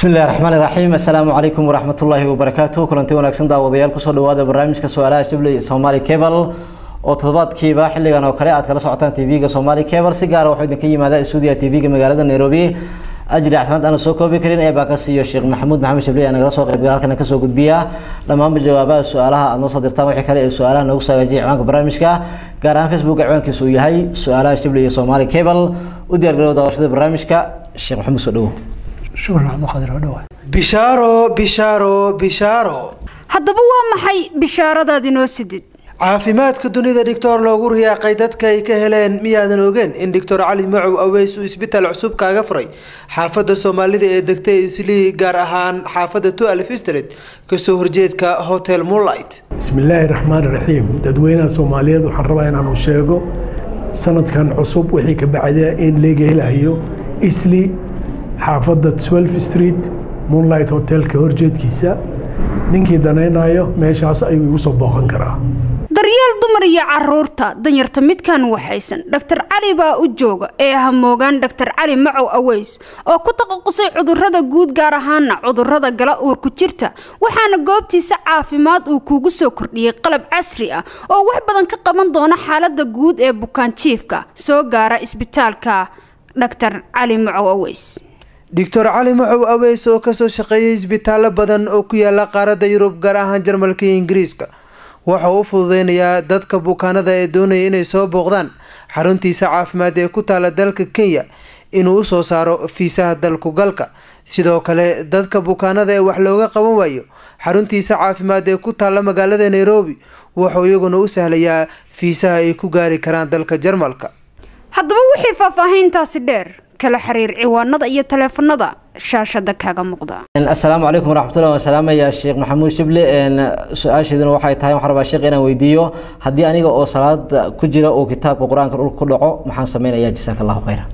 bismi illahi raxmaan iraxiim assalaamu calaykum waraxmatullaahi wabarakaatu kulanti wanaagsan daawadayaal kusoo dhawaada barnaamijka su-aalaha shibley somaali cable oo toddobaadkiiba xilligan oo kale aad kala socotaan tv-ga somaali cable si gaara waxuu idinka yimaada stuudiya tv-ga magaalada nairobi ajri axsanad aanu soo koobi karin ee baa ka siiyo sheekh maxamuud maxamed shibley nagala soo qaybgal halkana kasoo gudbiya dhammaanba jawaabaha su-aalaha aad noo soo dirtaan wixii kale ee su-aalaha noogu saagajiya ciwaanka barnaamijka gaar ahaan facebook ciwaankiisa uu yahay su-aalaha shibley iyo somaali cable u diyaar garow daawashada barnaamijka sheekh maxamuud soo dhawo shukran cabdiqaadir oo dhawa bishaaro bishaaro bishaaro haddaba waa maxay bishaaradaad inoo sidid caafimaadka dunida dhictor loogu riyaaqay dadka ay ka heleen miyaadan ogeen in doctor cali macow aweys uu isbitaal cusub kaaga furay xaafadda soomaalida ee degtay islii gaar ahaan xaafadda tualf street kasoo horjeedka hotel moonlight bismillaahi raxmaan raxiim dadweynaha soomaaliyeed waxaan rabaa inaanu sheego sanadkan cusub wixii ka bacda in laga helayo isli xaafadda twelve street moonlight hotelka horjeedkiisa ninkii danaynayo meeshaas ayuu igu soo booqan karaa daryeel dumar iyo caruurta danyarta midkan waxaysan dhaktar cali baa u jooga ee hamoogaan dhaktar cali macow aweys oo ku taqasusay cudurada guud gaar ahaana cudurada gala uurku jirta waxaana goobtiisa caafimaad uu kuugu soo kordhiyey qalab casri ah oo wax badan ka qaban doona xaalada guud ee bukaanjiifka soo gaara isbitaalka dhaktar cali macow aweys doctor cali macow aweys oo kasoo shaqeeyay isbitaallo badan oo ku yaala qaaradda yurub gaar ahaan jarmalka iyo ingiriiska waxa uu u fududeynayaa dadka bukaanada ee doonaya inay soo booqdaan xaruntiisa caafimaad ee ku taala dalka kenya inuu usoo saaro fiisaha dalku galka sidoo kale dadka bukaanada ee wax looga qaban waayo xaruntiisa caafimaad ee ku taala magaalada nairobi wuxuu iyaguna u sahlayaa fiisaha ay ku gaari karaan dalka jarmalka haddaba wixii faahfaahiintaasi dheer kala xiriir ciwaanada iyo taleefanada shaashada kaaga muuqda assalaamu calaykum waraxmatullahi waan salaamaya sheekh maxamuud shible su-aasheeduna waxay tahay waxaan rabaa sheekh inaan weydiiyo haddii aniga oo salaada ku jira uu kitaabka qur-aanka dhulka ku dhaco maxaan sameynayaa jasaaka allahu khayra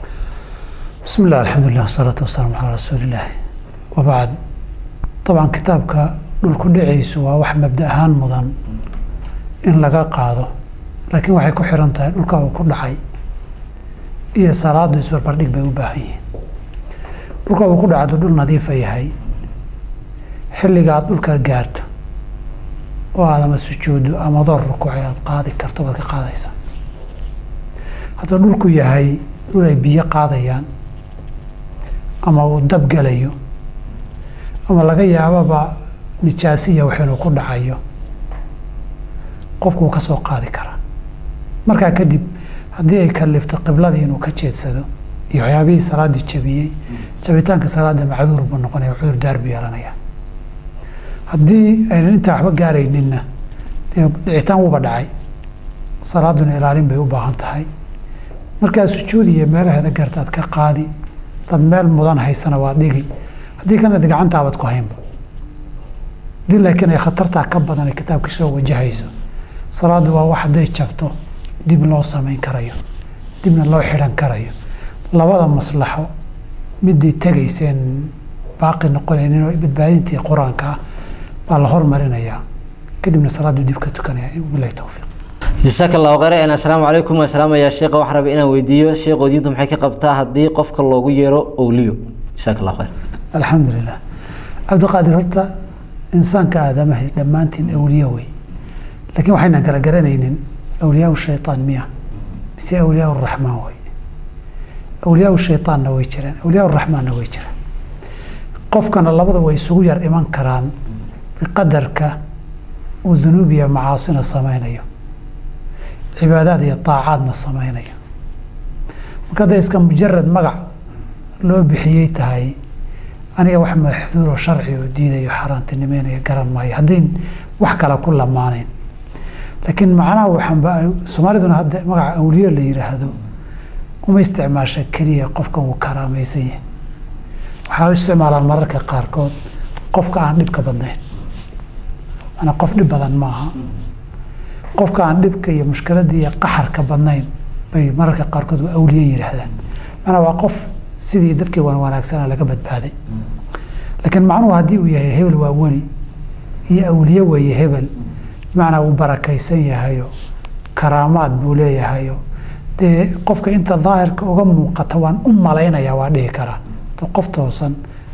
bismi illah alxamdulilah wasalaatu wasalaamu calaa rasuulillaah wabacd dabcan kitaabka dhulku dhacaysu waa wax mabda ahaan mudan in laga qaado laakiin waxay ku xiran tahay dhulka uu ku dhacay iyo salaadu isbarbardhig bay u baahan yihiin dhulka uu ku dhacdo dhul nadiifa yahay xilliga aada dhulka gaarto oo aad ama sujuuddo ama door rukuucay aada qaadi karto baad ka qaadaysa hadduu dhulku yahay dhul ay biyo qaadayaan ama uu dab gelayo ama laga yaababa nijaasiya wax inuu ku dhacayo qofku wuu ka soo qaadi karaa markaa kadib haddii ay kalifto qibladii inuu ka jeedsado iyo waxyaabihii salaaddii jabiyey jabitaanka salaada macduur buu noqonaya cudur daar buu yeelanaya haddii aynan intaa waxba gaarayninna dee dhicitaan wuuba dhacay salaaduna ilaalin bay u baahan tahay markaa sujuud iyo meelaheeda gartaad ka qaadi dad meel mudan haysana waa dhigi haddii kana de gacantaabaad ku haynba haddii laakiin ay khatartaa ka badan ay kitaabka soo wajahayso salaaddu waa wax hadday jabto dib loo samayn karayo dibna loo xidhan karayo labada maslaxo midii tegayseen baaqi noqonaynin oo badbaadintii qur-aanka ah baa la hormarinayaa kadibna salaaddu dib ka tukanaya bilahi towfiiq jasaaka allahu khayr assalaamu calaykum waan salaamayaa sheekha waxaan rabay inaan weydiiyo sheekhood diintu maxay ka qabtaa haddii qofka loogu yeero owliyo jasaaka allahu khayr alxamdulilah cabdiqaadir horta insaanka aadamaha dhammaantiin awliye wey laakiin waxaynan kala garanaynin awliyaa shaytaan miya mise awliyaa raxmaan wey awliyaa shaytaanna way jiraan awliyaa raxmaanna way jiraan qofkana labada way isugu yar iman karaan biqadarka uu dunuub iyo macaasina sameynayo cibaadaad iyo taacaadna sameynayo marka hadday iska mujarad magac loo bixiyey tahay aniga wax maxduuroo sharci oo diidayo xaaraantinimeynaya garan maayo haddayn wax kale ku lamaanayn laakiin macnaha waxaanba soomaaliduna hadda magaca awliyo la yiraahdo uma isticmaasha keliya qofkan uu karaamaysan yahay waxaa u isticmaalaan mararka qaarkood qofka aan dhibka badnayn manaa qof dhib badan maaha qofka aan dhibka iyo mushkiladda iyo qaxarka badnayn bay mararka qaarkood waa awliye yidhaahdaan manaa waa qof sidii dadkii wan wanaagsana laga badbaaday laakiin macnuhu haddii uu yahay hebel waa weli iyo awliye weeye hebel bimacnaa wuu barakaysan yahayo karaamaad buu leeyahayo dee qofka inta daahirka uga muuqata waan u malaynayaa waa dhihi karaa qof toosan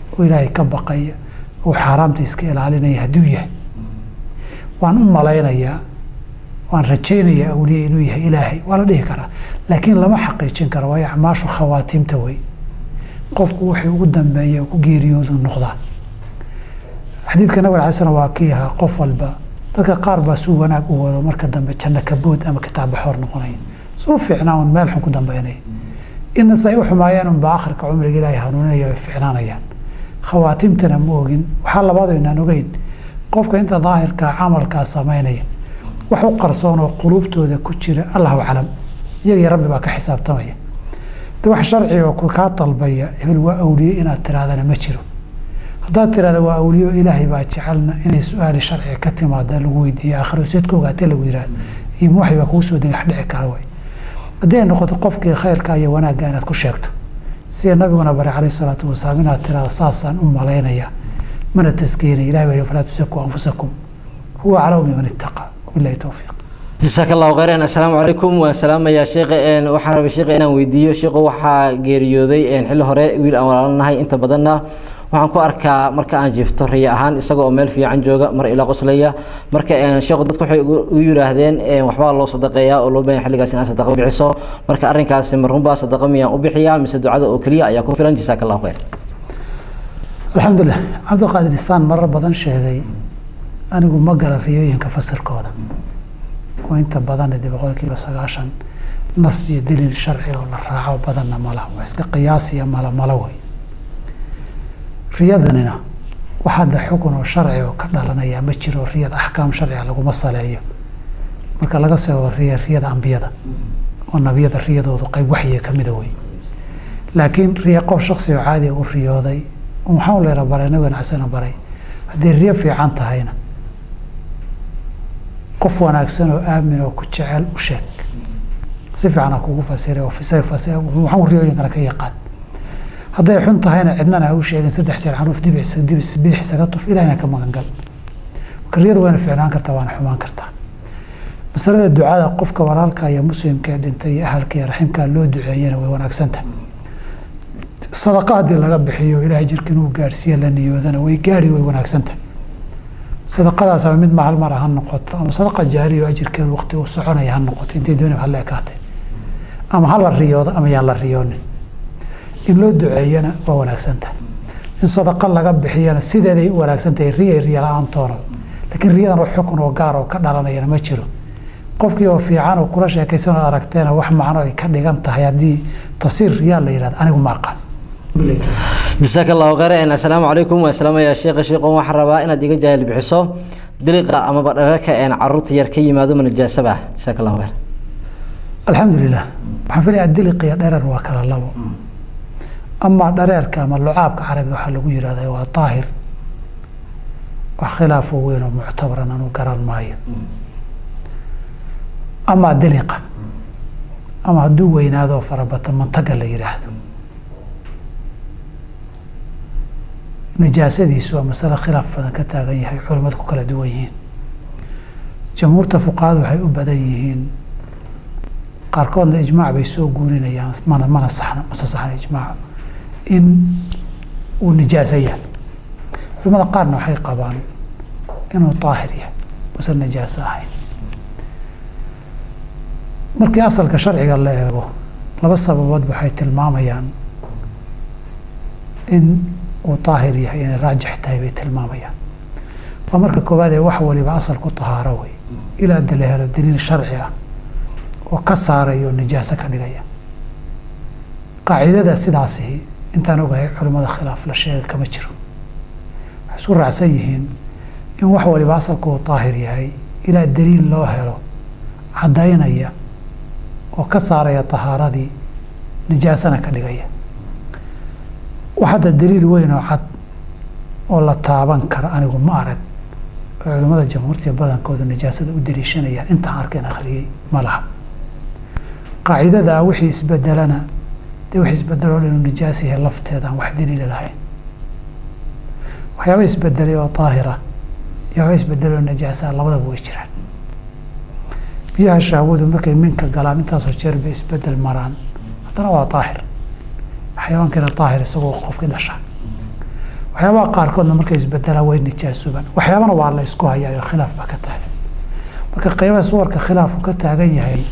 oo ilaahay ka baqaya oo xaaraamta iska ilaalinaya hadduu yahay waan u malaynayaa waan rajaynayaa awliye inuu yahay ilaahay waa la dhihi karaa laakiin lama xaqiijin karo waayo acmaashu khawaatiimta wey qofku wuxuu ugu dambeeya ku geeriyoodu noqdaa xadiidka nabig alay slam waa kii ahaa qof walba dadka qaar baa suu wanaag u wado marka dambe janno kabood ama kitaab baxoor noqonaya suu fiicnaa un meel xun ku dambeynaya ina say u xumaayaan unbaa akhirka cumriga ilaahay hanuuninaya way fiicnaanayaan khawaatimtana ma ogin waxaa labaado inaan ogeyn qofka inta daahirkaa camalkaa samaynaya wax u qarsoon oo quluubtooda ku jira allahu aclam iyagii rabbi baa ka xisaabtamaya de wax sharciga oo kaa dalbaya hebel waa awliye inaad tirahdana ma jiro haddaad tirahda waa awliyo ilaahay baa jecelna inay su-aali sharciga ka timaada lagu weydiiye aakhiro seed ka ogaatee lagu yihahdo iyo waxay baa kugu soo degax dhici kara way haddii ay noqoto qofkii khayrka iyo wanaagga inaad ku sheegto sida nabiguna bare calayhi salaatu wasalaam inaad tirahda saasaan u malaynaya mana taskeenay ilahay baa yihi falaa tusakuu anfusakum huwa aclamu biman ittaqa wabillahi towfiiq jasaaka allahu khayran assalaamu calaykum waan salaamayaa sheekha waxaan rabay sheekha inaan weydiiyo sheekhu waxaa geeriyooday xilli hore wiil aan walaalanahay inta badanna waxaan ku arkaa marka aan jiifto riya ahaan isaga oo meel fiican jooga mar ila qoslaya marka sheekhu dadku waxay u yiraahdeen waxbaa loo sadaqeeyaa oo loo baahan xilligaas inaad sadaqa bixiso marka arrinkaasi marunbaa sadaqa miyaan u bixiyaa mise ducada oo keliya ayaa ku filan jasaaka allahu khayr alxamdulilah cabdiqaadir isaan marar badan sheegay anigu ma gala riyooyinka fasirkooda oo inta badan de boqolkiiba sagaashan nas iyo daliil sharci oo la raaco badanna mala waa iska qiyaas iyo mala malo wey riyadanina wax hadda xukun oo sharci oo ka dhalanaya ma jiro riyada axkaam sharciga laguma saleeyo marka laga soo riya riyada ambiyada oo nabiyada riyadoodu qayb waxyiga kamida wey laakiin riya qof shaksi oo caadiga u riyooday waxaan leera baray nabigana casana baray haddii riyo fiican tahayna qof wanaagsan oo aamin oo ku jecel u sheeg si fiican ha kugu fasiray oo fasir fasir waxaan riyooyinkana ka yaqaan hadday xun tahayna cidnana ha u sheegin saddex jeer xanuuf dibix dibis bidix isaga tuf ilahina ka magan gal marka riyadu wayna fiicnaan kartaa waana xumaan kartaa masalada ducada qofka walaalka iyo muslimka ee dhintay iyo ahalka iyo raximka loo duceeyana way wanaagsantahay sadaqa haddii laga bixiyo ilaahay jirka inuu gaadhsiiya la niyoodana way gaadhi way wanaagsantahay sadaqadaas ama mid mahal mar ha noqoto ama sadaqa jaariya oo ajirkeedu waqti uu soconaya ha noqoto intay doonib hala ekaatay ama ha la riyoodo ama yaan la riyoonin in loo duceeyana waa wanaagsan tahay in sadaqa laga bixiyana sideeday u wanaagsan tahay riya riya la-aantoona laakiin riyadan wax xukun oo gaar oo ka dhalanayana ma jiro qofkii oo fiican oo kula sheekaysan oo aragteena wax macno ay ka dhigan tahay haddii tafsiir riyaa la yihahdo anigu ma aqaan jasaaka allahu khayran assalaamu calaykum waan salaamayaa sheekha sheekhoon waxaan rabaa inaad iga jaahil bixiso diliqa amaba dhararka een caruurta yar ka yimaado ma najaasaba jasaaka allahu khayr alxamdulilah waxaan filayaa diliq iyo dherer waa kala labo amaa dhareerka ama lucaabka carabi waxaa lagu yihahda waa daahir wax khilaafo weyn oo muctabaran anu garan maayo amaa diliqa ama hadduu weynaado oo farabata mantaga la yihaahdo nijaasadiisu waa masale khilaaf badan ka taagan yahay culimadu ku kala duwan yihiin jamhuurta fuqahadu waxay u badan yihiin qaarkoodna ijmaac bay soo guurinayaan mana mana saxna mase saxna ijmaac in uu nijaaso yahay culimada qaarna waxay qabaan inuu daahir yahay uusan najaaso ahayn markii asalka sharciga la eego laba sababood waxay tilmaamayaan in uu daahir yahay inay raajix tahay bay tilmaamayaan waa marka koowaad ee wax waliba asal ku tahaaro wey ilaa da la helo daliil sharci ah oo ka saaraya oo nijaaso ka dhigaya qaacidada sidaasi intaan ogahay culimada khilaaf la sheega kama jiro waxay isku raacsan yihiin in wax waliba asalku uu daahir yahay ilaa daliil loo helo caddaynaya oo ka saaraya tahaaradii nijaasana ka dhigaya wax hadda daliil weyn oo cad oo la taaban kara anigu ma arag oo culimmada jamhuurtiya badankooda nijaasada u daliishanayaan intaan arkeen akhriyey ma laha qaacidadaa wixii isbedelana dee wix isbedeloo inuu nijaas yahay lafteedaan wax daliila lahayn waxyaaba isbedelay oo daahira iyo waxba isbedelay oo najaasaa labadaba way jiraan biyaha shahwadu markay minka galaan intaasoo jeer bay isbedel maraan haddana waa daahir xayawaankiina daahir isagoo qofkii dhasha waxyaabaha qaarkoodna markay isbedelaan way nijaasoobaan waxyaabana waa la isku hayaa oo khilaaf baa ka taagan marka qeybaha suwarka khilaafku ka taagan yahay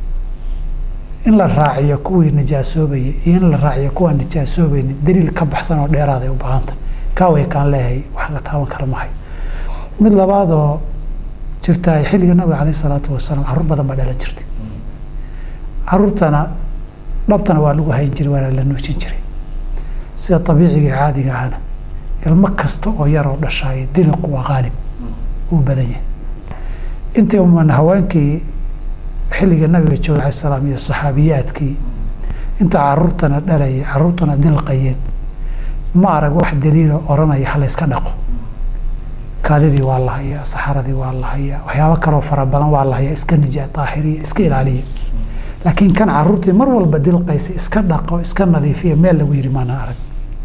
in la raaciyo kuwii nijaasoobaya iyo in la raaciyo kuwaan nijaasoobaynin daliil ka baxsan oo dheeraad ay u baahanta kaaway kaan leeyahay wax la taaban kara mahay mid labaadoo jirta xilliga nabiga caleyh isalaatu wasalaam carruur badan baa dhalan jirtay caruurtana dhabtana waa lagu hayn jiray waana la nuujin jiray sida abiiciga ee caadiga ahna ilmo kasta oo yaroo dhashaay diliqu waa qaalib uu badan yahay intii uman haweenkii xilliga nabiga jooga alay salaam iyo saxaabiyaadkii inta caruurtana dhalayay caruurtana dilqayeen ma arag wax daliilo oranaya ha la yska dhaqo kaadidii waa la hayaa saxaradii waa la hayaa waxyaabo kaloo fara badan waa la hayaa iska nija daahiriya iska ilaaliya laakiin kan caruurtii mar walba dilqaysa iska dhaqo iska nadiifiya meel lagu yiri maana arag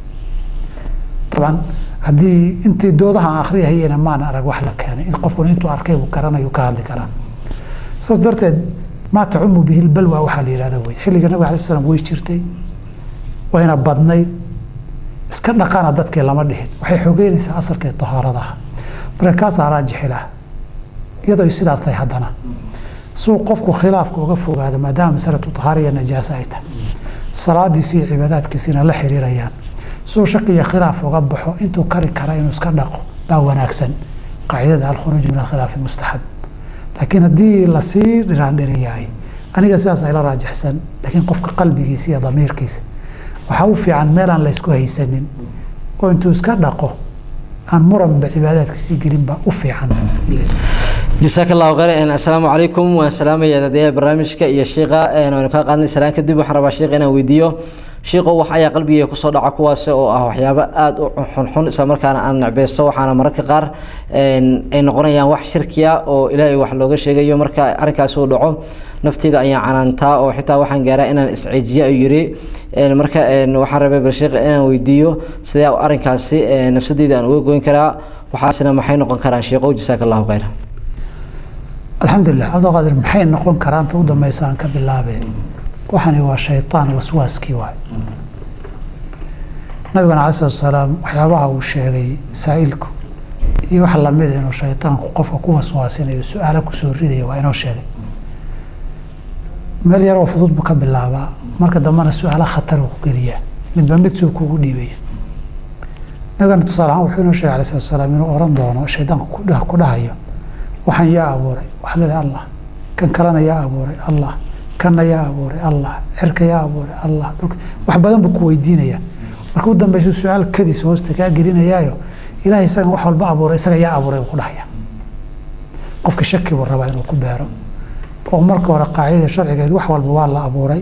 dabcan haddii intii doodaha aan akhriyahayena maana arag wax la keenay in qofkuna intuu arkay uu garanayo ka hadli karaa saas darteed maa tacumu bihi lbalwa waxaa la yihahda wey xilliga nabiga alay slam way jirtay wayna badnayd iska dhaqana dadkii lama dhihin waxay xogeynaysaa asalkii tahaarada ah marka kaasaa raajixila iyadoo ay sidaas tahay haddana suu qofku khilaafka uga fogaado maadaama masalatu tahaariya najaasa ay tahay salaadiisi iyo cibaadaadkiisina la xiriirayaan suu shaqiya khilaaf uga baxo intuu kari kara inuu iska dhaqo baa wanaagsan qaacidada alkhuruuj min alkhilaafi mustaxab laakiin haddii lasii dhiraandhiriyahay aniga sidaas ayla raajixsan laakiin qofka qalbigiisa iyo damiirkiisa waxaa u fiican meelaan laysku haysanin oo intuu iska dhaqo aan muranba cibaadaadkiisii gelinba u fiican jasaaka allahu khayr assalaamu calaykum waan salaamaya dadayaha barnaamijka iyo shiiqa waynu kaa qaadnay salaan kadib waxaan rabaa shiiqa inaan weydiiyo shiiqo wax ayaa qalbigayga kusoo dhaca kuwaas oo ah waxyaabo aada u xunxun isla markaana aan necbeysto waxaana mararka qaar ay noqonayaan wax shirkiya oo ilaahay wax looga sheegayo marka arrinkaas uu dhaco nafteyda ayaan canaantaa oo xitaa waxaan gaaraa inaan isceejiyo ayuu yiri marka waxaan rabay balshiiq inaan weydiiyo sidee arrinkaasi nafsadeyda aan uga goyn karaa waxaasina maxay noqon karaan shiiqow jasaaka allahu khayr alxamdulilah cabdiqaadir maxay noqon karaa inta u dambeysa aan ka bilaabe waxani waa shaytaan waswaaskii waay nabigana cala salatu salaam waxyaabaha uu sheegay saa-ilku iyo wax lamida inuu shaytaanku qofka ku waswaasinayo su-aalo kusoo ridaya waa inoo sheegay meel yaroo fudud buu ka bilaabaa marka dambena su-aalo khatar uu ku geliyaa midba mid suu kugu dhiibaya nabigana tusaale ahaan wuxuu inoo sheegay alai salatu salaam inuu oran doono shaydaanku ku dhahayo waxaan yaa abuuray waxaad leedahay allah kan kalena yaa abuuray allah kanna yaa abuuray allah cirka yaa abuuray allah dhulka wax badan buu ku weydiinaya marka u dambeysa su-aal kadis hoosta kaa gelinayaayo ilahay isagan wax walba abuuray isaga yaa abuuray buu ku dhahaya qofka shaki buu rabaa inuu ku beero oo marka hore qaacidada sharcigeed wax walba waa la abuuray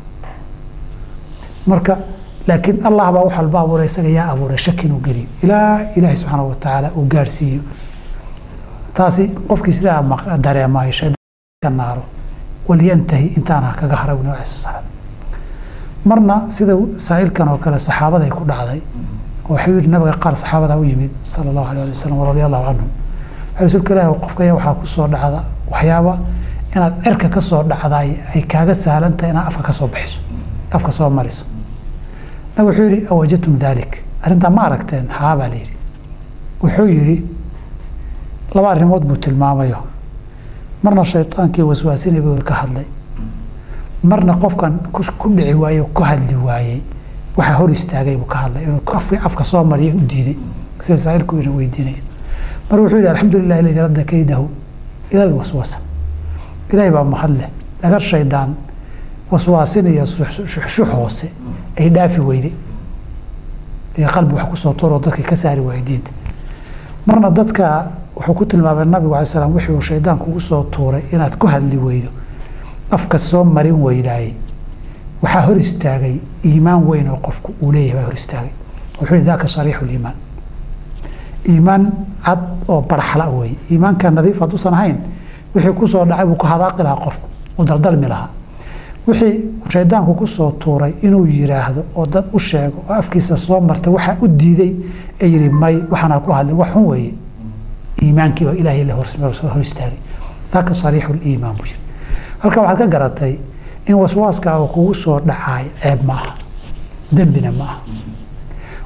marka laakiin allah baa wax walba abuuray isaga yaa abuuray shaki inuu geliyo ilaa ilaahay subxaana watacaala uu gaarhsiiyo taasi qofkii sidaa dareemaayo shaydaanka naaro walyantahi intaana kaga hara nabi alai salaam marna sida saa-ilkan oo kale saxaabaday ku dhacday waxuu yihi nabiga qaar saxaabada u yimid sala allahu alay ali wasalam radia allahu canhum rasuulka ilaahi qofkaya waxaa ku soo dhacda waxyaaba inaad cirka ka soo dhacdaay ay kaaga sahlantahay inaad afka ka soo bixiso afka soo mariso nabig wuxuu yihi awajadtum dalik arrintaa ma aragteen haa baa la yidhi wuxuu yidhi laba arrimood buu tilmaamayo marna shaydaankii waswaasinay buu ka hadlay marna qofkan ku dhici waayey ku hadli waayey waxaa hor istaagay buu ka hadlay inuu afka soo mariya u diiday sida saailku ina weydiinayo mar wuxuu yihi alxamdulilah aladi radda kaydahu ila lwaswasa ilaahay baa mahad leh dhagar shaydaan waswaasinaya shuxshu hoose ay dhaafi weyday ee qalbi wax kusoo turoo dadka ka saari waayey diinta marna dadka wuxuu ku tilmaamay nabigu alay slam wixii uu shaydaan kugu soo tuuray inaad ku hadli weydo afka soo marin weydaayey waxaa hor istaagay iimaan weyn oo qofku uu leeyahay baa hor istaagay wuxuu yihi daka sariixu liimaan iimaan cad oo barxala weeye iimaanka nadiif hadduusan ahayn wixii kusoo dhacay buu ku hadaaqi lahaa qofku uu daldalmi lahaa wixii shaydaanku kusoo tuuray inuu yiraahdo oo dad u sheego oo afkiisa soo martay waxaa u diiday ee yihi may waxaana ku hadlay wax xun weeye iimaankiiba ilaahay la hor istaagay daka sariixu liimaan buu yiri halka waxaad ka garatay in waswaaska uu kugu soo dhacaay ceeb ma aha dembina ma aha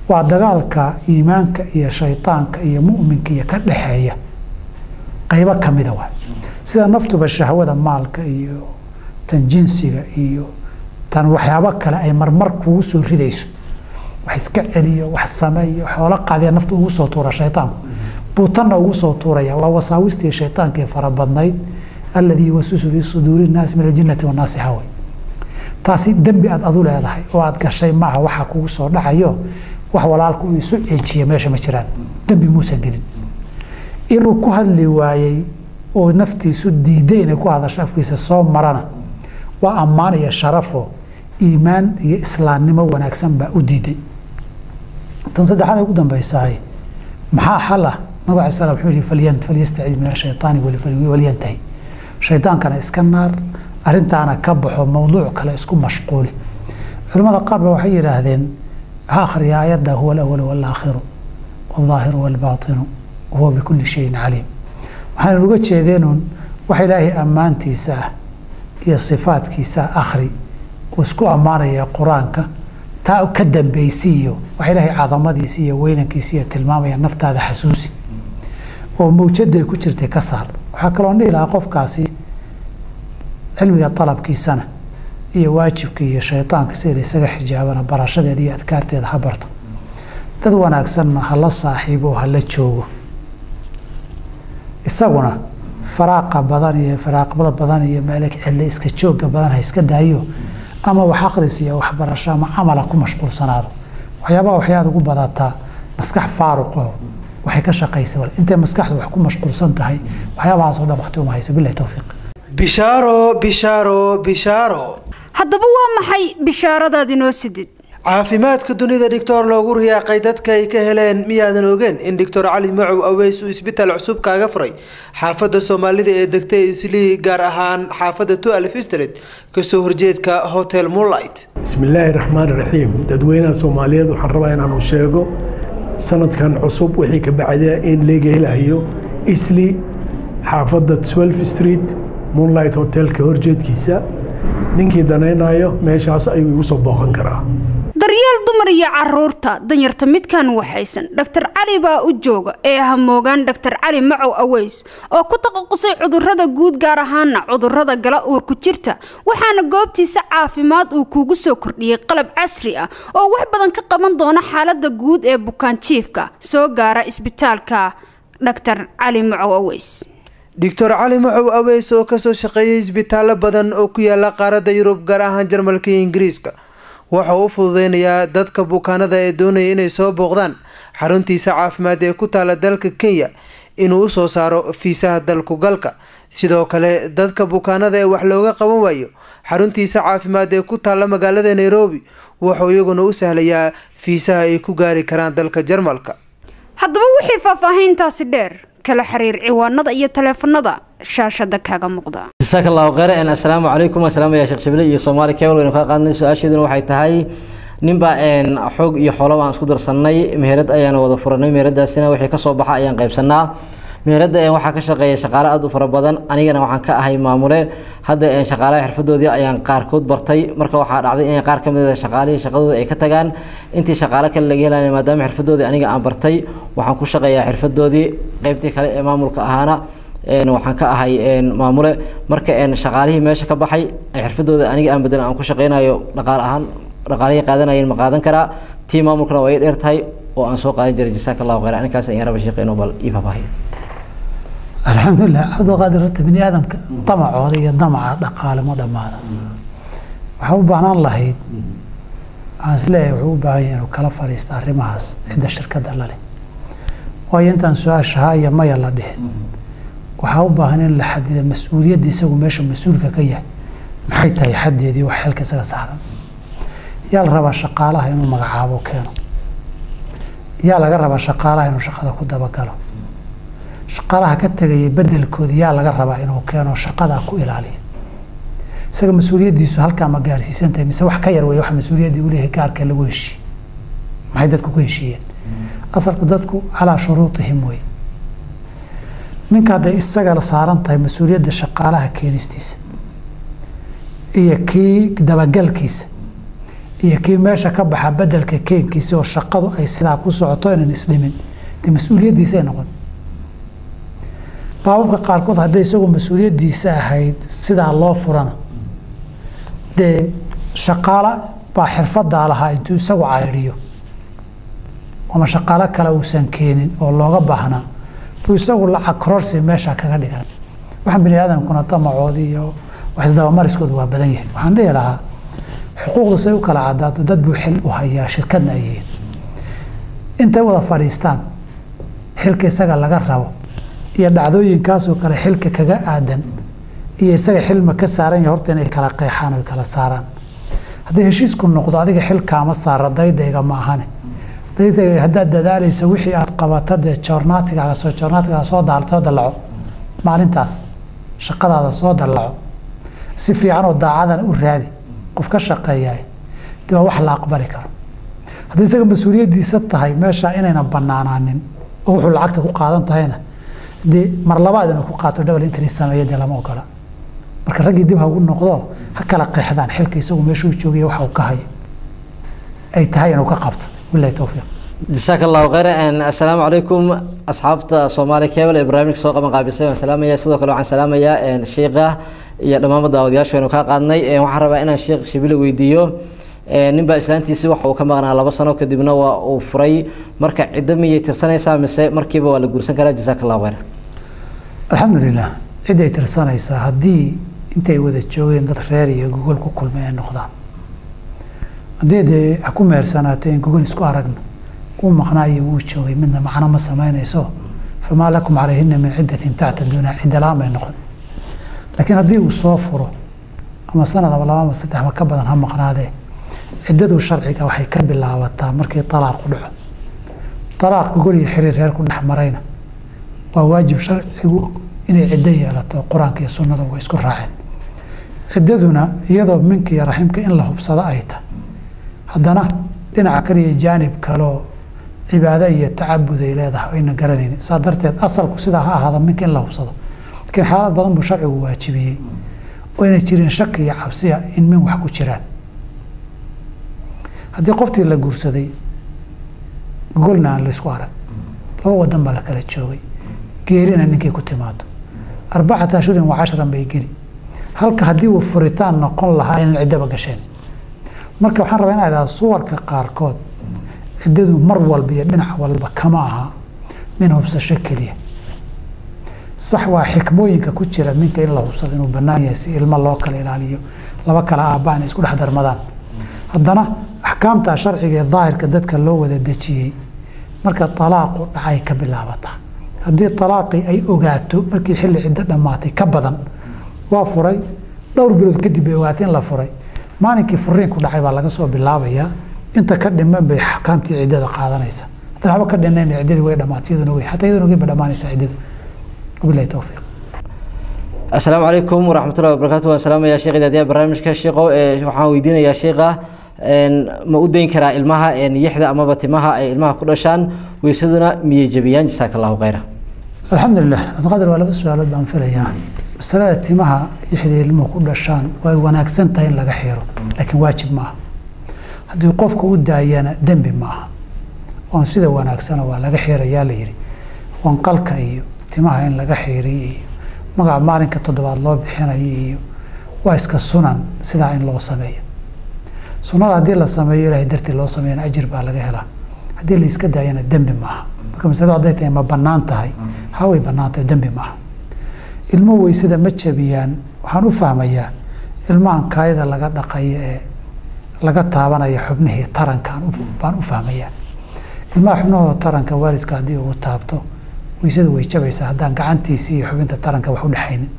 waa dagaalka iimaanka iyo shaydaanka iyo mu'minka iyo ka dhexeeya qaybo ka mida waay sida naftuba shahwada maalka iyo tan jinsiga iyo tan waxyaabo kale ay marmar kugu soo ridayso wax iska celiyo wax sameeyo xoolo qaadiya nafta ugu soo tuura shaydaanku buu tanna ugu soo tuuraya waa wasaawistii shaydaanka ee farabadnayd alladii yuwasisu fii suduuri nnaasi min aljinnati wannaasi haway taasi dembi aad adu leedahay oo aad gashay maaha waxaa kugu soo dhacayo wax walaalku uu isu ceejiya meesha ma jiraan dembi muusan gelin inuu ku hadli waayey oo naftiisu diiday inay ku hadasho afkiisa soo marana waa ammaan iyo sharafo iimaan iyo islaamnimo wanaagsan baa u diiday tan saddexaad ay ugu dambaysahay maxaa xal ah nabig alay slam wuxuu yihi falyan falyastacid min ashaytaani walyantahi shaydaankana iska naar arrintaana ka baxo mowduuc kale isku mashquuli culimmada qaar ba waxay yidhaahdeen waxaa akhriya aayadda huwa alawal walaakhiru waldaahiru walbaatinu wahuwa bikulli shayin caliim waxayna uga jeedeenuun wax ilaahay ammaantiisa ah iyo sifaadkiisa akhri uu isku ammaanaya qur-aanka taa ka dambeysiiyo wax ilaahay cadamadiisi iyo weynankiisa iyo tilmaamaya naftaada xasuusi oo mawjada ay ku jirtay ka saar waxaa kaloon dhihi lahaa qofkaasi cilmiga dalabkiisana iyo waajibka iyo shaydaanka sida isaga xijaabana barashadeeda iyo adkaarteeda ha barto dad wanaagsanna hala saaxiibo hala joogo isaguna faraaqa badan iyo faraaqbada badan iyo meele cille iska jooga badan ha iska daayo ama wax akhris iyo waxbarasho ama camala ku mashquulsanaado waxyaabaha waxyaad ugu badataa maskax faaruqo waxay ka shaqaysa wal intay maskaxdu wax ku mashquulsan tahay waxyaabahaas oo dhan waqti uma hayso billahi towfiiq bishaaro bishaaro bishaaro haddaba waa maxay bishaaradaad inoo sidid caafimaadka dunida dhictor loogu riyaaqay dadka ay ka heleen miyaadan ogeen in doctor cali macow aweys uu isbitaal cusub kaaga furay xaafadda soomaalida ee degtay islii gaar ahaan xaafadda tualf street kasoo horjeedka hotel moonlight bismillaahi raxmaan raxiim dadweynaha soomaaliyeed waxaan rabaa inaanu sheego sanadkan cusub wixii ka bacda in leega helayo isli xaafadda twelf street moonlight hotelka horjeedkiisa ninkii danaynayo meeshaas ayuu igu soo booqan karaa daryeel dumar iyo caruurta danyarta midkan waxaysan dhaktar cali baa u jooga ee hamoogaan dhaktar cali macow aweys oo ku taqasusay cudurrada guud gaar ahaana cudurrada gala uurku jirta waxaana goobtiisa caafimaad uu kuugu soo kordhiyey qalab casri ah oo wax badan ka qaban doona xaalada guud ee bukaanjiifka soo gaara isbitaalka dhaktar cali macow aweys doctor cali macow aweys oo kasoo shaqeeyay isbitaallo badan oo ku yaala qaaradda yurub gaar ahaan jarmalka iyo ingiriiska waxa uu u fududeynayaa dadka bukaanada ee doonaya inay soo booqdaan xaruntiisa caafimaad ee ku taala dalka kenya inuu usoo saaro fiisaha dalku galka sidoo kale dadka bukaanada ee wax looga qaban waayo xaruntiisa caafimaad ee ku taalla magaalada nairobi wuxuu iyaguna u sahlayaa fiisaha ay ku gaari karaan dalka jarmalka haddaba wixii faahfaahiintaasi dheer kala xiriir ciwaanada iyo taleefanada shaashada kaaga muuqda jasaaka allahu kheyr assalaamu calaykum asalaamaya sheekh shibile iyo soomaali kebal waynu kaa qaadnay su-aasheeduna waxay tahay ninbaa xoog iyo xoolo baan isku darsanay meherad ayaana wada furanay meheradaasina wixii kasoo baxa ayaan qaybsanaa meherada waxaa ka shaqeeya shaqaale aada u fara badan anigana waxaan ka ahay maamule hadda shaqaalaha xirfadoodii ayaan qaarkood bartay marka waxaa dhacday in qaar kamid a shaqaalihii shaqadooda ay ka tagaan intii shaqaale kale laga helaya maadaama xirfadoodii aniga aan bartay waxaan ku shaqeeyaa xirfadoodii qeybtii kale ee maamulka ahaana waxaan ka ahay maamule marka shaqaalihii meesha ka baxay xirfadooda aniga aan bedelan aan ku shaqeynayo dhaqaal ahaan dhaqaalihii qaadanayeen ma qaadan karaa tii maamulkana waa ii dheer tahay oo aan soo qaadan jiray jasaaka allahu khayr aninkaas ayaan raba sheekh inuu bal ii faahfaahiyo alxamdulilah cabdiqaadir horta bini aadamka damacooda iyo damaca dhaqaale ma dhammaada waxaa u baahnaan lahayd waxaan isleeyahay wuxuu u baahan yahay inuu kala fadhiisto arrimahaas cidda shirkadda la leh waayo intaan su-aasha haa iyo maya la dhihin waxaa u baahan in la xadida mas-uuliyadda isagu meesha mas-uulka ka yahay maxay tahay xaddeedii wax xilka isaga saaran yaa la rabaa shaqaalaha inuu magacaabo keeno yaa laga rabaa shaqaalaha inuu shaqada ku dabagalo shaqaalaha ka tegaya bedelkooda yaa laga rabaa inuu keeno shaqadaa ku ilaaliya isaga mas-uuliyaddiisu halkaa ma gaarsiisan tahay mise wax ka yar wey wax mas-uuliyaddii u leeyahay gaarka lagu heshiiye maxay dadku ku heshiiyeen asalku dadku calaa shuruutihim wey ninka hadday isaga saaran tahay mas-uuliyadda shaqaalaha keenistiisa iyo kii dabagalkiisa iyo kii meesha ka baxa bedelka keenkiisa oo shaqadu ay sidaa ku socoto inaan isdhimin dee mas-uuliyaddiisa ay noqon baababka qaarkood hadday isagoo mas-uuliyaddiisa ahayd sidaa loo furana dee shaqaalo baa xirfadaa lahaa intuu isagu caydhiyo ama shaqaalo kale uusan keenin oo looga baahnaa buu isagu lacag kororsi meesha kaga dhigan waxaan bini aadamkuna damacoodi iyo wax isdabamariskoodu waa badan yahay waxaan dhihi lahaa xuquuqdu say u kala cadaato dad buu xil u hayaa shirkadna ay yihiin intay wada fadhiistaan xilka isaga laga rabo iyo dhacdooyinkaasoo kale xilka kaga aadan iyo isaga xilma ka saaran yahay horta inay kala qeexaan oo kala saaraan haddii heshiisku noqdo adiga xilkaama saara daydayga ma ahane daydayga haddaad dadaalaysa wixii aad qabato dee joornaatigaaga soo joornaatigaaga soo daal soo dallaco maalintaas shaqadaada soo dallaco si fiican oo daacadana u raadi qof ka shaqeeyaay dee waa wax la aqbali karo haddii isaga mas-uuliyaddiisa tahay meesha inayna banaanaanin oo wuxuu lacagta ku qaadan tahayna dee mar labaad inuu ku qaato double interest sameeya dee lama ogola marka raggii dib ha ugu noqdo ha kala qeexdaan xilka isagu meeshuu joogaya waxa uu ka hayo ay tahay inuu ka qabto bilahi towfiiq jasaaka allahu khayr assalaamu calaykum asxaabta soomaali cable ee barnaamijka soo qaban qaabisay waan salaamaya sidoo kale waxaan salaamayaa sheikha iyo dhammaanba daawadayaashu aynu kaa qaadnay waxaan rabaa inaan sheekh shibile weydiiyo ninbaa islaantiisii waxa uu ka maqnaa laba sano kadibna waa uu furay marka ciddo miyay tirsanaysaa mise markiiba waa la guursan karaa jasaaka allahu khayr alxamdulilah ciday tirsanaysaa haddii intay wada joogeen dad reer iyo gogol ku kulmay ay noqdaan haddii dee ha ku meersanaatay in gogol isku aragno uu maqnaa iyo wuu joogay midna macno ma samaynayso famaa lakum calayhina min ciddatin tactaduuna cidda la-aan bay noqon laakiin haddii uu soo furo ama sanad ama laba ama saddex ma ka badan ha maqnaadee ciddadu sharciga waxay ka bilaabataa markii talaaqu dhaco talaaq gogol iyo xiriir reer ku dhex marayna waa waajib sharcigu inay ciddo yeelato qur-aanka iyo sunnada way isku raaceen ciddaduna iyadoo minka iyo raximka in la hubsado ay tahay haddana dhinaca kale iyo jaanib kaleo cibaado iyo tacabud ay leedahay ayna garanaynin saa darteed asalku sidaa ha ahaada minka in la hubsado laakiin xaalad badan buu sharcigu waajibiyey oo ayna jirin shaki iyo cabsiya in min wax ku jiraan haddii qoftii la guursaday gogolna aan laysku arag laba wadan baa la kala joogay geerina ninkii ku timaado arbacata ashhurin wa cashran bay geli halka haddii uu furitaan noqon lahaa inaan ciddaba gasheen marka waxaan rabaa inaa idhahda suwarka qaarkood ciddadu mar walba iyo dhinac walba kama aha min hubsasho keliya sax waa xikmooyinka ku jira minka in la hubsado inuu bannaan yahay si ilmo loo kala ilaaliyo laba kala aabba inay isku dhex darmadaan haddana axkaamta sharciga ee daahirka dadka loo wada dejiyey marka talaaqu dhacay ka bilaabata haddii talaaqii ay ogaato markii xilli ciddo dhammaatay ka badan waa furay dhowr bilood kadib bay ogaatay in la furay maalinkii furiinku dhacay baa laga soo bilaabayaa inta ka dhiman bay axkaamtii ciddada qaadanaysa haddana waxba ka dhinnayn ciddadii way dhammaatay iyaduna wey xataa iyaduna way ba dhammaanaysaa ciddadu wabillahi towfiiq assalaamu calaykum waraxmatullahi wabarakatu waan salaamayaa sheekh idaadiyaha barnaamijka sheekho waxaan weydiinayaa sheekha ma u dayn karaa ilmaha yixda amaba timaha ay ilmaha ku dhashaan weysaduna miyay jebiyaan jasaaka allahu khayra alxamdulilah cabdiqaadir waa laba su-aalood baan filayaa masalada timaha yixda ilmuhu ku dhashaan way wanaagsan tahay in laga xiro laakiin waajib maaha haddii qofka u daayana dembi maaha oon sida wanaagsana waa laga xirayaa la yidhi wanqalka iyo timaha in laga xiriyo iyo magaca maalinka toddobaad loo bixinayo iyo waa iska sunan sidaa in loo sameeyo sunada haddii la sameeyo ilahay dartii loo sameeyana ajir baa laga helaa haddii la iska daayana dembi maaha marka masaladu hadday tahay ma bannaan tahay haway bannaan tahay dembi maaha ilmuhu weysada ma jabiyaan waxaan u fahmayaa ilmahan kaayada laga dhaqayo ee laga taabanayo xubnihii tarankaan baan u fahmayaa ilmaha xubnahooda taranka waalidku haddii uu taabto weysadu way jabaysaa haddaan gacantiisii iyo xubinta taranka wax u dhexaynin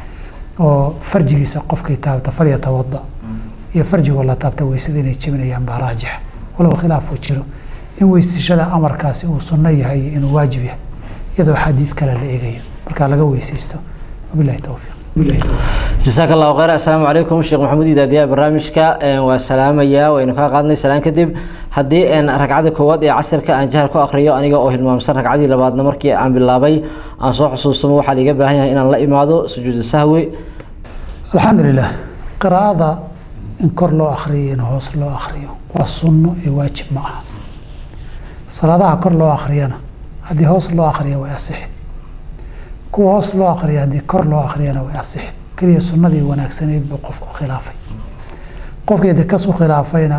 oo farjigiisa qofkii taabta falyatawada iyo farjigoo la taabta weysada inay jebinayaan baa raajix walow khilaaf uu jiro in weysashada amarkaasi uu sunno yahay iyo inuu waajib yahay iyadoo xadiid kale la eegayo markaa laga weysaysto wabilahi towfiiq jasaaka allahu khayr assalaamu calaykum sheekh maxamuud idaadiyaha barnaamijka waa salaamayaa waynu kaa qaadnay salaan kadib haddii ragcada koowaad ee casirka aan jahar ku akriyo aniga oo hilmaamsan ragcadii labaadna markii aan bilaabay aan soo xusuustamo waxaa liiga baahan yahay inaan la imaado sujuudu sahwi alxamdulilah qiraa'ada in kor loo akriyo in hoos loo akriyo waa sunno ee waajib ma aha salaadaha kor loo akriyana haddii hoos loo akriyo way asixi kuwa hoos loo akriya haddii kor loo akriyana way asixi keliya sunnadii wanaagsanayd buu qofku khilaafay qofkii de kasu khilaafayna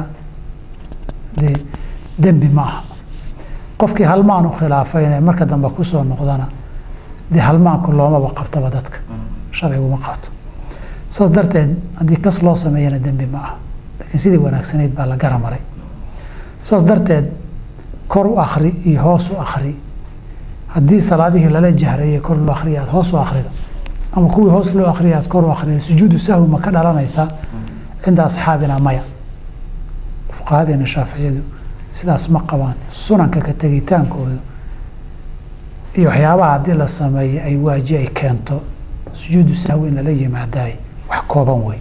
dee dembi ma aha qofkii halmaan u khilaafayna marka dambe kusoo noqdana dee halmaanku loomaba qabtaba dadka sharciguma qabto saas darteed haddii kas loo sameeyana dembi ma aha laakiin sidii wanaagsanayd baa la gara maray saas darteed kor u akri iyo hoos u akri haddii salaadihii lala jahrayay kor loo akriya aad hoos u akrido ama kuwii hoos loo akriya aad kor u akrido sujuudu sahwi ma ka dhalanaysaa cinda asxaabina maya fuqahadeena shaaficiyadu sidaas ma qabaan sunanka ka tegitaankoodu iyo waxyaabaha haddii la sameeyo ay waaji ay keento sujuudu sahwi in lala yimaadaay wax kooban wey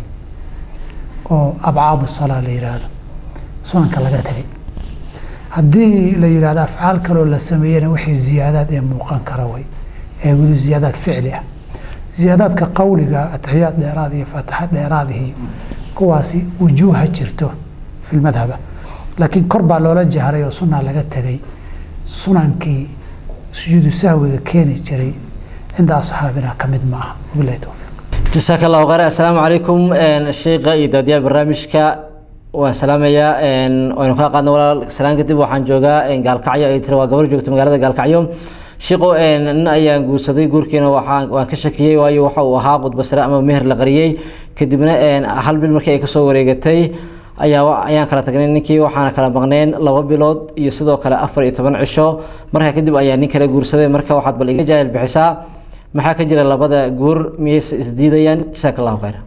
oo abcaadu salaa la yidhaahdo sunanka laga tegay haddii la yidhahdo afcaal kaloo la sameeyena wixii ziyaadaad ee muuqan kara way ee weli ziyaadaad ficli ah ziyaadaadka qawliga atixiyaad dheeraad iyo faataxa dheeraad iyo kuwaasi wujuuha jirto fi lmadhaba laakiin kor baa loola jahray oo sunaa laga tegay sunankii sujuudu sahwiga keeni jiray cinda asxaabina ka mid ma aha wabilahi towfiiq jasaaka allahu khayr assalaamu calaykum sheikha iyo daadiyaha barnaamijka waan salaamayaa waynu kaa qaadna walaal salaan kadib waxaan joogaa gaalkacyo ay tiri waa gabar joogta magaalada gaalkacyo shiqo nin ayaan guursaday guurkiina waxaan waan ka shakiyey waayo waxa uu ahaa qudba sare ama meher la qariyey kadibna hal bil markii ay kasoo wareegatay ayaa ayaan kala tagnay ninkii waxaana kala maqneen laba bilood iyo sidoo kale afar iyo toban cisho markaa kadib ayaa nin kala guursaday marka waxaad bal iga jaahil bixisaa maxaa ka jira labada guur miyayse isdiidayaan jasaaka allahu khayr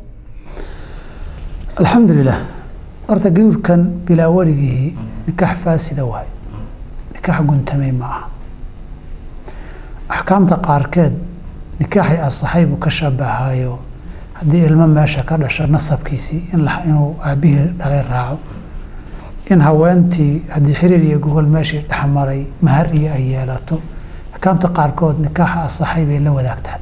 alxamdulilah horta guurkan bilaa weligihii nikaax faasida waay nikaax guntamay ma aha axkaamta qaarkeed nikaaxay asaxay buu ka shabahayo haddii ilmo meesha ka dhasho nasabkiisii inuu aabihii dhalay raaco in haweentii haddii xiriir iyo gogol meeshii dhexmaray mahar iyo ay yeelato axkaamta qaarkood nikaaxa asaxay bay la wadaagtaa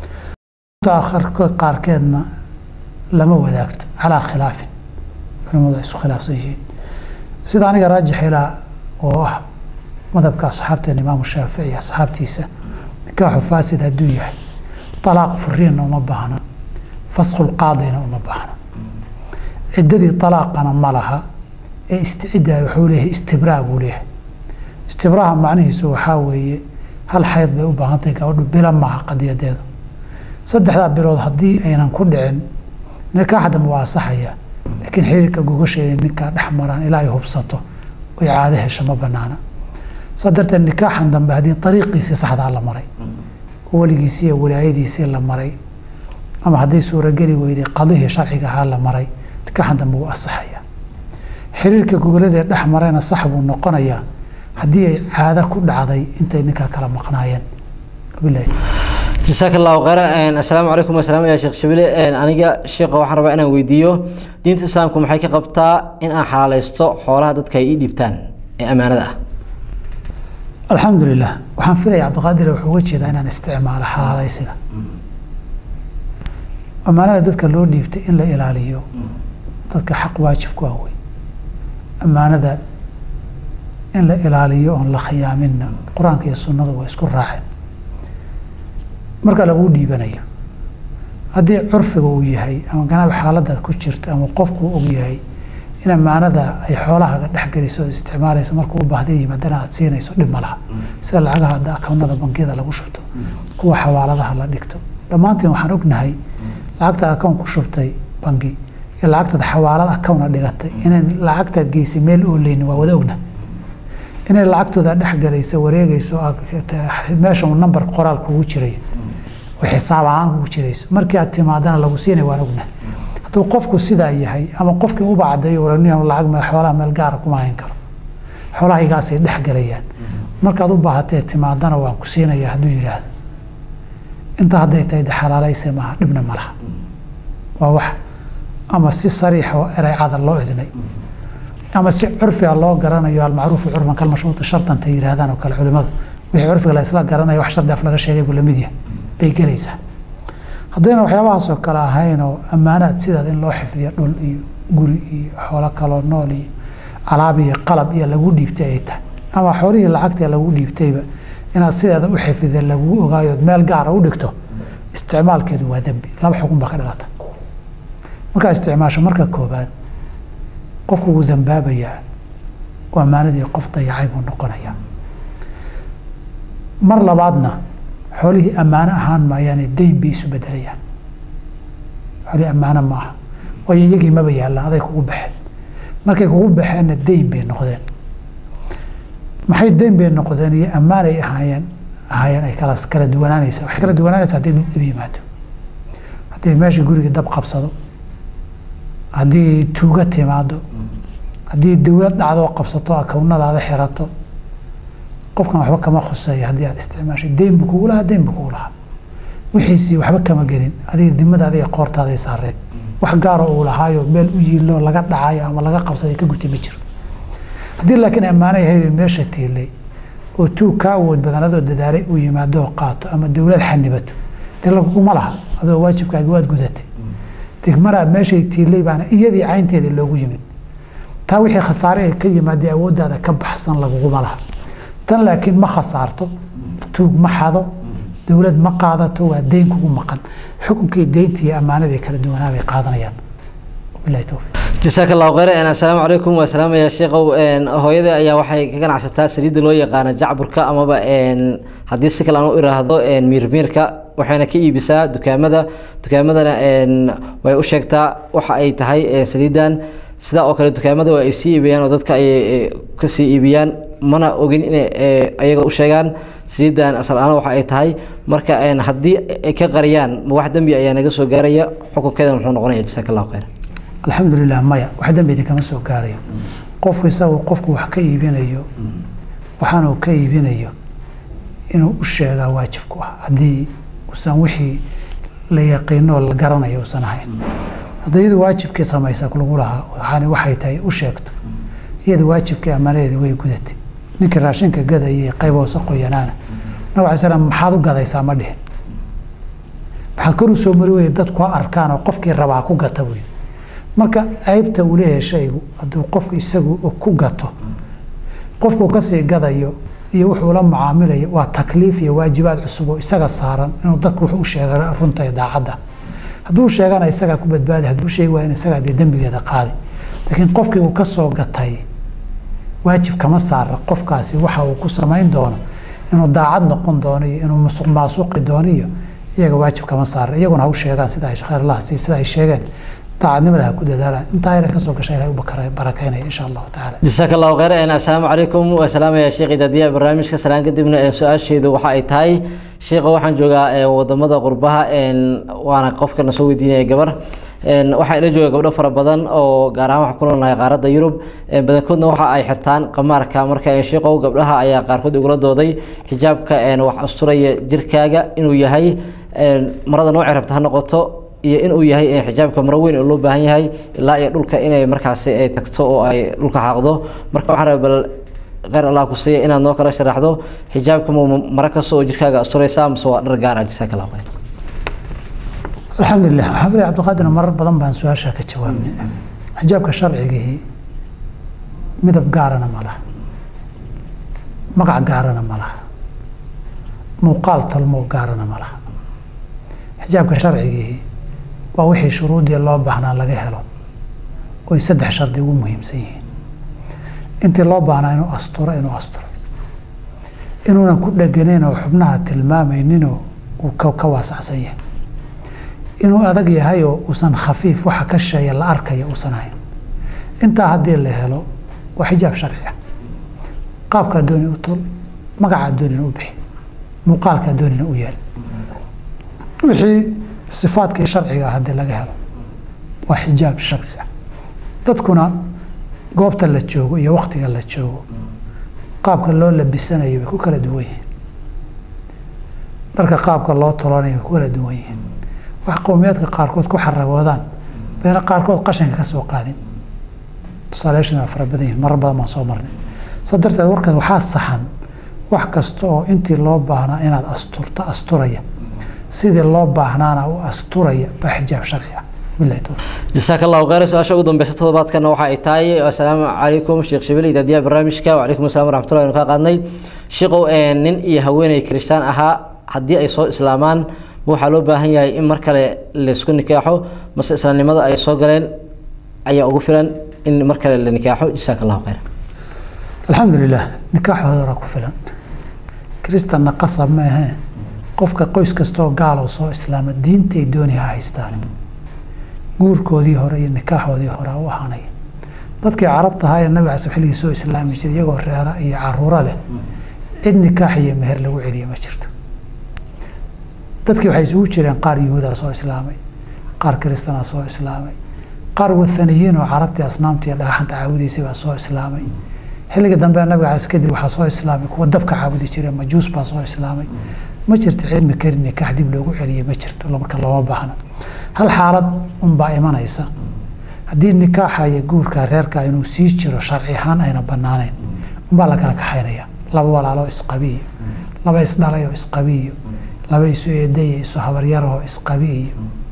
qaarkeedna lama wadaagto calaa khilaafin culimadu ay isu khilaafsan yihiin sida aniga raajix ilaa oo ah madhabka asxaabteena imaamu shaafici asxaabtiisa nikaaxu faasid hadduu yahay talaaq furiinna uma baahna fasqulqaadina uma baahna ciddadii talaaqana ma laha ee isticidda wuxuu leeyahay istibraa buu leeyahay istibraaha macnihiisu waxaa weeye hal xayd bay u baahantahay gabadhu bila maaha qadiyadeedu saddexdaa bilood haddii aynan ku dhicin nikaaxa dambe waa asaxaya laakiin xiriirka gogasheeda ninkaa dhex maraan ilaa ay hubsato oy caado hesho ma banaana saa darteed nikaaxan dambe haddii ariiqiisii saxdaa la maray oo weligiisii iyo wilaayadiisii la maray ama hadday suurageli weyday qadihii sharciga ahaa la maray nikaaxan dambe wuu asaxaya xiriirka gogoladee dhex marayna sax buu noqonayaa haddii ay caado ku dhacday intay ninkaa kala maqnaayeen wabilahi jasaaka allahu khayr assalaamu calaykum wasalaam ya sheekh shabile aniga sheekha waxaan rabaa inaan weydiiyo diinta islaamku maxay ka qabtaa in aan xalaalaysto xoolaha dadka ay ii dhiibtaan ee ammaanada ah alxamdulilah waxaan filaya cabdiqaadir wuxuu uga jeedaa inaan isticmaalo xalaalaysiga ammaanada dadka loo dhiibtay in la ilaaliyo dadka xaq waajib ku ah wey ammaanada in la ilaaliyo oon la khiyaaminna qur-aanka iyo sunnadu waa isku raaceen marka laguu dhiibanayo haddii curfiga uu yahay ama ganacbi xaaladaad ku jirto ama qofkuu og yahay in ammaanada ay xoolahaaga dhexgeliso oo isticmaalaysa markuu u baahda yimaadana aad siinayso dhib ma laha sida lacagaha hadda akawnada bangiyada lagu shubto kuwa xawaaladaha la dhigto dhammaantiin waxaan ognahay lacagtaad akawn ku shubtay bangi iyo lacagtaad xawaalad akawna dhigatay inay lacagtaad geysay meel ooleyni waa wada ogna inay lacagtooda dhexgalaysa wareegayso meesha uu nambar qoraal kugu jiray oo xisaab ahaan kugu jirayso markii aad timaadana lagu siinay waan ogna hadduu qofku sidaa yahay ama qofkii uba caddeeyo waraniya lacag meel xoolaha meel gaara kuma hayn karo xoolahaygaasay dhexgalayaan markaad u baahatee timaadana waan ku siinaya hadduu yidhaahdo inta hadday tahay de xalaalayse maaha dhibna ma laha waa wax ama si sariixa oo ereycada loo idnay ama si curfiga loo garanayo almacruufu curfan kalmashruuti shartanta yidhaahdaan oo kale culimadu wixii curfiga la isla garanayo wax shardi af laga sheegay buu lamid yahay bay gelaysaa haddayna waxyaabahaasoo kale ahayn oo ammaanaad sidaad in loo xifdiyo dhul iyo guri iyo xoolo kaloo nool iyo alaab iyo qalab iyo lagu dhiibtay ay tahay ama xoolihii lacagta lagu dhiibtayba inaad sideeda u xifida lagu ogaayood meel gaara u dhigto isticmaalkeedu waa dembi laba xukun baa ka dhalata markaa isticmaasho marka koobaad qofku wuu dambaabayaa oo ammaanadii qof dayacay buu noqonayaa mar labaadna xoolihii ammaano ahaan maayaane dayn bay isu bedelayaan xoolihii ammaano ma aha waayo iyagii maba yaallaan aday kugu baxeen markay kugu baxeenna dayn bay noqdeen maxay dayn bay noqdeen iyo ammaanay ahaayeen ahaayeen ay kala kala duwanaanaysaa waxay kala duwanaanaysaa haddii dhib yimaado haddii meesha guriga dab qabsado haddii tuuga timaado haddii dowlad dhacdoo qabsato akawnadaada xirato qofkan waxba kama khuseeya haddii aad isticmaashay dayn buu kugu lahaa dayn buu kugu lahaa wixiisii waxba kama gelin adiga dimada adiga qoortaaday saareed wax gaaro uu lahaayo meel u yiilo laga dhacayo ama laga qabsaday ka gutay ma jiro haddii laakiin ammaano yahayd meesha tiilay oo tuug ka awood badan adoo dadaalay uu yimaado oo qaato ama dowlad xanibato dee laguguma laha adoo waajibkaagi waad gudatay degmana meeshay tiilay baana iyadii caynteedii loogu yimid taa wixii khasaare ay ka yimaadee awooddaada ka baxsan laguguma laha tan laakiin ma khasaarto tuug ma xado dowlad ma qaadato waa deyn kugu maqan xukunkii deyntii iyo ammaanadii kala duwanaa bay qaadanayaan wabilahi towfiiq jasaaka allahu khayr assalaamu calaykum waa salaamaya sheekow hooyada ayaa waxay ka ganacsataa saliidda loo yaqaano jacburka amaba haddii si kale aan u iraahdo miirmiirka waxayna ka iibisaa dukaamada dukaamadana way u sheegtaa waxa ay tahay saliiddan sidaa oo kale dukaamada waa ay sii iibiyaan oo dadka ay kasii iibiyaan mana ogin inay ayaga u sheegaan saliiddan asal ahaan waxa ay tahay marka haddii ay ka qariyaan ma wax dembi ayaa naga soo gaaraya xukunkeeda muxuu noqonaya jasaaka allahu khayr alxamdulilah maya wax dembi idinkama soo gaarayo qofku isagu qofku wax ka iibinayo waxaanuu ka iibinayo inuu u sheegaa waajibku ah haddii usan wixii la yaqiinoo la garanayo usan ahayn hadda iyadu waajibkii samaysa lagu lahaa waxaani waxay tahay u sheegto iyada waajibkii ammaanadeedi way gudatay ninkii raashinka gadayay qayb hoose qoyanaana nabig alay slam maxaad u gadaysaa ma dhihin maxaad kor u soo mari weye dadku ha arkaan oo qofkii rabaa ku gata buy marka ceybta uu leeyahay shaygu hadduu qofku isagu ku gato qofkuu kasii gadayo iyo wuxuu la mucaamilayo waa takliif iyo waajibaad cusub oo isaga saaran inuu dadku wuxuu u sheega runta iyo daacadda hadduu sheegana isagaa ku badbaadi hadduu sheegi waa in isagaa dee dembigeeda qaadi laakiin qofkii uu ka soo gatay waajib kama saara qofkaasi waxa uu ku samayn doono inuu daacad noqon doono iyo inuu musuq maasuqi doono iyo iyaga waajib kama saara iyaguna ha u sheegaan sida ay khayr allah sii sida ay sheegeen daacadnimada ha ku dadaalaan intaa yara kasoo gasha ilahay u barakeynaya insha allahu tacaala jasaaka allahu khayr assalaamu calaykum waa salaamaya sheekh idaadiya barnaamijka salaan kadibna su-aasheedu waxa ay tahay sheekha waxaan joogaa wadamada qurbaha waana qofkana soo weydiinaya gabar waxaa ila jooga gabdho fara badan oo gaar ahaan waxaan ku noolnahay qaaradda yurub badankoodna waxa ay xirtaan qamaarka marka sheekow gabdhaha ayaa qaarkood igula dooday xijaabka wax asturaya jirkaaga inuu yahay marada noocay rabta ha noqoto iyo inuu yahay xijaabka maro weyn oo loo baahan yahay ilaa iyo dhulka inay markaasi ay tagto oo ay dhulka xaaqdo marka waxaan raba bal kheyr allah ku siiya inaad noo kala sharaxdo xijaabka ma maro kasta oo jirkaaga asturaysaa mise waa dhar gaar ah jasaaka allah khayr alxamdulilah waxaan filaya cabdiqaadir marar badan baan su-aashaa ka jawaabnay xijaabka sharcigihii midab gaarana ma laha magac gaarana ma laha muuqaal tolmoo gaarana ma laha xijaabka sharcigihii waa wixii shuruudii loo baahnaa laga helo oy saddex shardi ugu muhiimsan yihiin intii loo baahnaa inuu asturo inuu asturo inuunan ku dheganayn oo xubnaha tilmaamayninoo uu ka waasacsan yahay inuu adag yahayoo uusan khafiif waxa ka sheeya la arkaya uusan ahayn intaa haddii la helo waa xijaab sharci ah qaabkaa dooni u tol magacaa doonina u bixi muuqaalkaa doonina u yeel wixii sifaadkii sharciga ah haddii laga helo waa xijaab sharci ah dadkuna goobta la joogo iyo waktiga la joogo qaabka loo labisanayo way ku kala duwan yihiin dharka qaabka loo tolanayo way ku kala duwan yihiin wax qowmiyaadka qaarkood ku xaragoodaan bayna qaarkood qashanka ka soo qaadin tusaalayaashana waa fara badan yihin marar badan baan soo marnay saa darteed warkaas waxaa saxan wax kasta oo intii loo baahnaa inaad asturto asturaya sidii loo baahnaana u asturaya baa xijaab sharci ah bilahi towfiiq jasaaka allahu khayr su-aasha ugu dambeysa toddobaadkana waxa ay tahay assalaamu calaykum sheekh shibili daadiyaha barnaamijka wacalaykum assalam waraxmatullahi waynu kaa qaadnay sheekow nin iyo haweeney kiristaan ahaa haddii ay soo islaamaan ma waxaa loo baahan yahay in mar kale laysku nikaaxo mase islaamnimada ay soo galeen ayaa ugu filan in mar kale la nikaaxo jasaaka allahu khayr alxamdulilah nikaaxooda ku filan kristanna qasab ma ahee qofka qoys kastoo gaalow soo islaama diintay dooni ha haystaan guurkoodii hore iyo nikaaxoodii hore u ahaanaya dadkii carabta ahaa ee nabiga casab xilligii soo islaami jiray iyagoo reera iyo caruuro leh cid nikaax iyo meher lagu celiya ma jirto dadkii waxay isugu jireen qaar yuhuudaa soo islaamay qaar kristanaa soo islaamay qaar wathaniyiin oo carabtii asnaamta iyo dhagaxanta caabudiisay baa soo islaamay xilliga dambe nabiga cas kadib waxaa soo islaamay kuwa dabka caabudi jiray majuus baa soo islaamay ma jirto cilmi karin nikaax dib loogu celiye ma jirto marka looma baahna hal xaalad unbaa imanaysa haddii nikaaxa iyo guurka reerka inuu sii jiro sharci ahaan ayna banaaneyn unbaa la kala kaxaynaya laba walaaloo isqabiiyo laba isdhalayoo isqabiiyo laba isu eedayo isu habaryarahoo isqabiiyo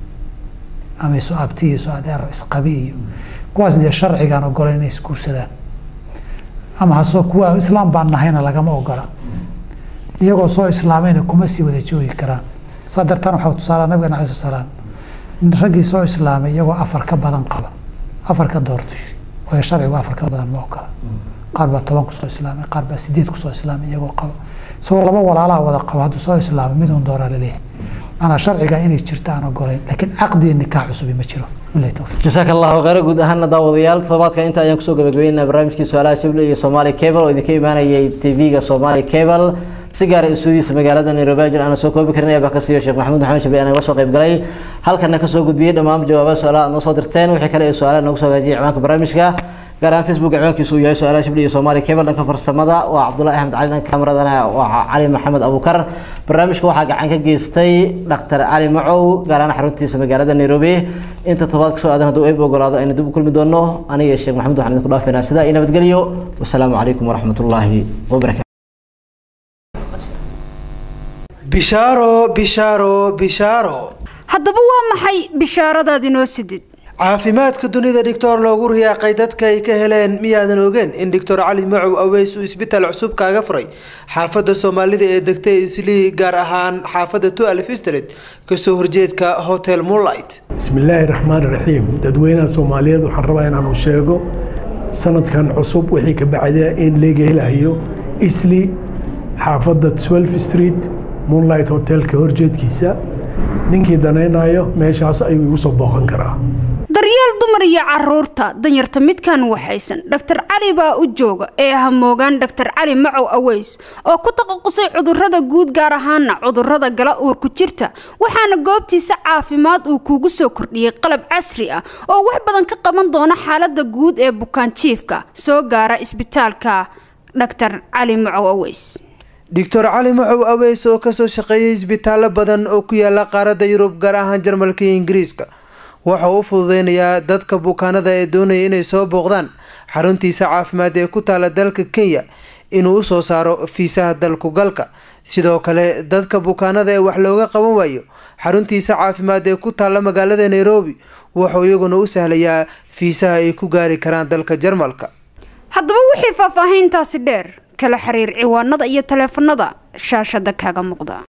ama isu abtiyo isu adeero isqabiiyo kuwaas dee sharcigaan ogolan inay isguursadaan ama hasoo kuwa islaam baan nahayna lagama ogola iyagoo soo islaamayna kuma sii wada joogi karaan saa dartaan waxaa tusaala nabigan alai salaam raggii soo islaamay iyagoo afar ka badan qaba afar ka doorto yiri waayo sharcigu afar ka badan ma ogola qaar baa toban kusoo islaamay qaar baa sideed kusoo islaamay iyagoo qaba isagoo laba walaalaa wada qaba hadduu soo islaamay midun dooraa laleeyahay maanaa sharciga inay jirto aan ogolayn laakiin caqdi nikaax cusubi ma jiro bilahi towfiiq jasaaka allahu khayr guud ahaana daawadayaal toddobaadka inta ayaan kusoo gabagabeynaa barnaamijkii su-aalaha shibli iyo somaali cable oo idinka imaanayay tv-ga somaali cable si gaara istuudiyiisa magaalada nairobi ajir aana soo koobi karin baa ka siiyo sheekh maxamuud maxamed shabli aan naga soo qayb galay halkana kasoo gudbiyey dhammaan jawaabaha su-aalaha aad noo soo dirteen wixii kale ee su-aalaha noogu soo hagaajiyay ciwaanka barnaamijka gaar ahaan facebook ciwaankiisu uu yahay su-aalaha shibli iyo somaali cable dhanka farsamada waa cabdullahi axmed cali dhanka kamaradana waa cali maxamed abukar barnaamijka waxaa gacan ka geystay dhaktar cali macow gaar ahaan xaruntiisa magaalada nairobi inta tobaad kasoo aadan hadduu eeb ogolaado aynu dib u kulmi doono aniga iyo sheekh maxamed waxaan idinku dhaafaynaa sidaa iyo nabadgelyo wasalaamu calaykum waraxmatullaahi wabarakatu bishaaro bishaaro bishaaro haddaba waa maxay bishaaradaad inoo sidid caafimaadka dunida dhictor loogu riyaaqay dadka ay ka heleen miyaadan ogeen in doctor cali macow aweys uu isbitaal cusub kaaga furay xaafadda soomaalida ee degtay islii gaar ahaan xaafadda tualf street kasoo horjeedka hotel moonlight bismi illaahi raxmaan raxiim dadweynaha soomaaliyeed waxaan rabaa inaanu sheego sanadkan cusub wixii ka bacda in laga helayo isli xaafadda 12 street moonlight hotelka horjeedkiisa ninkii danaynayo meeshaas ayuu igu soo booqan karaa daryeel dumar iyo caruurta danyarta midkan waxaysan dhaktar cali baa u jooga ee hamoogaan dhaktar cali macow aweys oo ku taqasusay cudurrada guud gaar ahaana cudurrada gala uurku jirta waxaana goobtiisa caafimaad uu kuugu soo kordhiyey qalab casri ah oo wax badan ka qaban doona xaalada guud ee bukaan jiifka soo gaara isbitaalka dhaktar cali macow aweys doctor cali macow aweys oo kasoo shaqeeyay isbitaallo badan oo ku yaala qaaradda yurub gaar ahaan jarmalka iyo ingiriiska waxa uu u fududeynayaa dadka bukaanada ee doonaya inay soo booqdaan xaruntiisa caafimaad ee ku taala dalka kenya inuu usoo saaro fiisaha dalku galka sidoo kale dadka bukaanada ee wax looga qaban waayo xaruntiisa caafimaad ee ku taalla magaalada nairobi wuxuu iyaguna u sahlayaa fiisaha ay ku gaari karaan dalka jarmalka haddaba wixii faahfaahiintaasi dheer kala xiriir ciwaanada iyo taleefanada shaashada kaaga muuqda